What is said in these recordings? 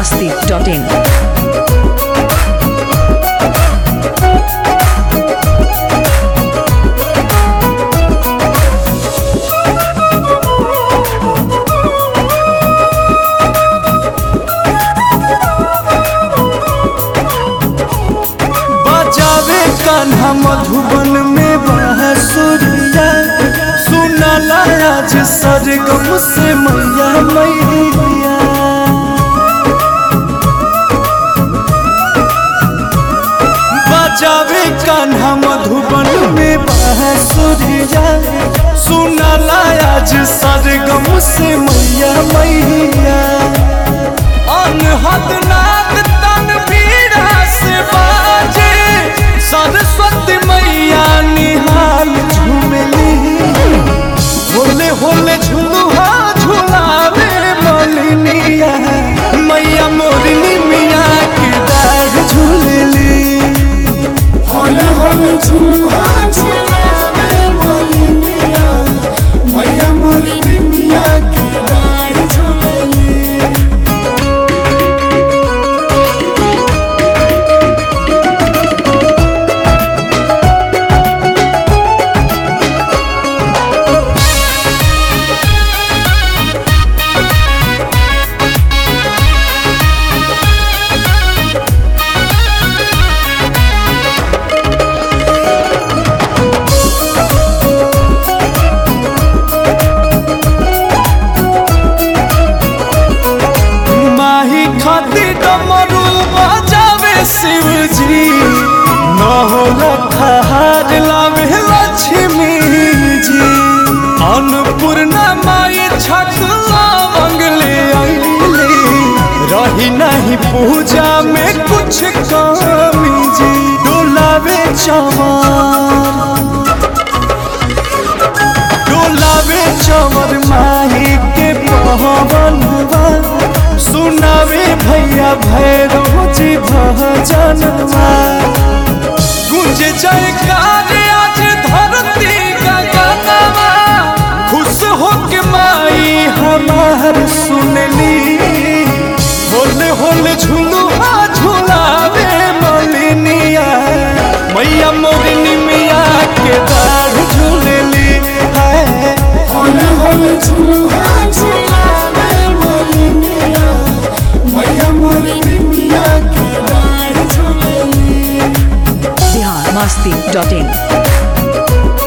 masti.in. बजावे कान्हा मधुबन में बांसुरिया सुनाला आज सरगम से मैया मैया बजावे कान्हा मधुबन में बांसुरिया सुनाला आज सरगम से मैया मैया अनहद नाद तनवीरा से बाजे सरस्वती मैया निहाल झूमली होले होले झुलुहा झुलावे मलिनिया मैया मोरनी मिया के दाढ़ झूलली होले होले झुलुआ झुलावे मोलिनिया मैया मोलिनिया के डाढ़ झुलली माही खाती डमरू बजावे शिवजी न होला खहार लावे लक्ष्मी जी अन्नपूर्णा माई छकला मंगले आईले रही नहीं पूजा में कुछ कमी जी डोलावे चमार डोलावे चवर माही के पवनवा सुनावे भैया भैरव जी भजनवा गुंज जयकार आज धरती का गानवा खुश हो के माई हमार सुनली होले होले झुलुआ झुलावे मलिनिया मैया मोरनी मिया के दाढ़ झूलली है होले होले झुलुआ झुलावे मोलिनिया मैया मोलिनिया के डाढ़ झुलली Bihar masti.in.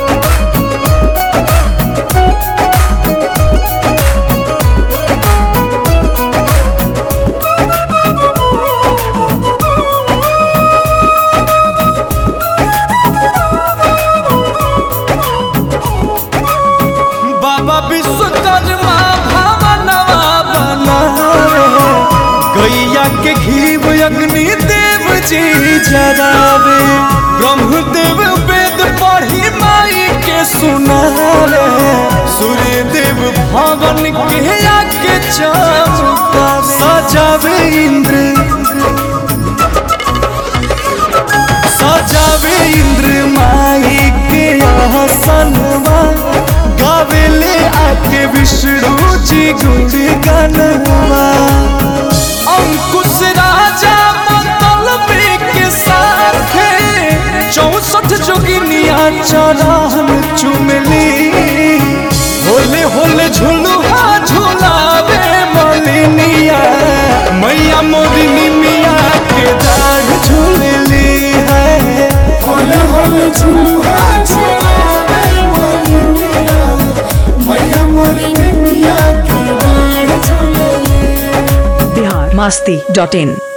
बाबा विश्वकर्मा भवनवा बनावे गैया के घीव अग्नि देव जी जरावे ब्रह्मदेव वेद पढ़ी माई के सुनावे सूर्य देव भवन के आके चमका सजावे इंद्र सजावे इंद्र माई के आसनवा गावेले आके विष्णु जी गुण गनवा अंकुश राजा मतलबी के साथ चौसठ जोगिनिया चरण चुमली होले होले झुलुआ झुलावे मलिनिया मैया मोरिनी मिया के दाढ़ झूलली है होले होले झुलुआ झुलावे मोलिनिया मैया मोलिनिया के डाढ़ झुलली Bihar masti.in.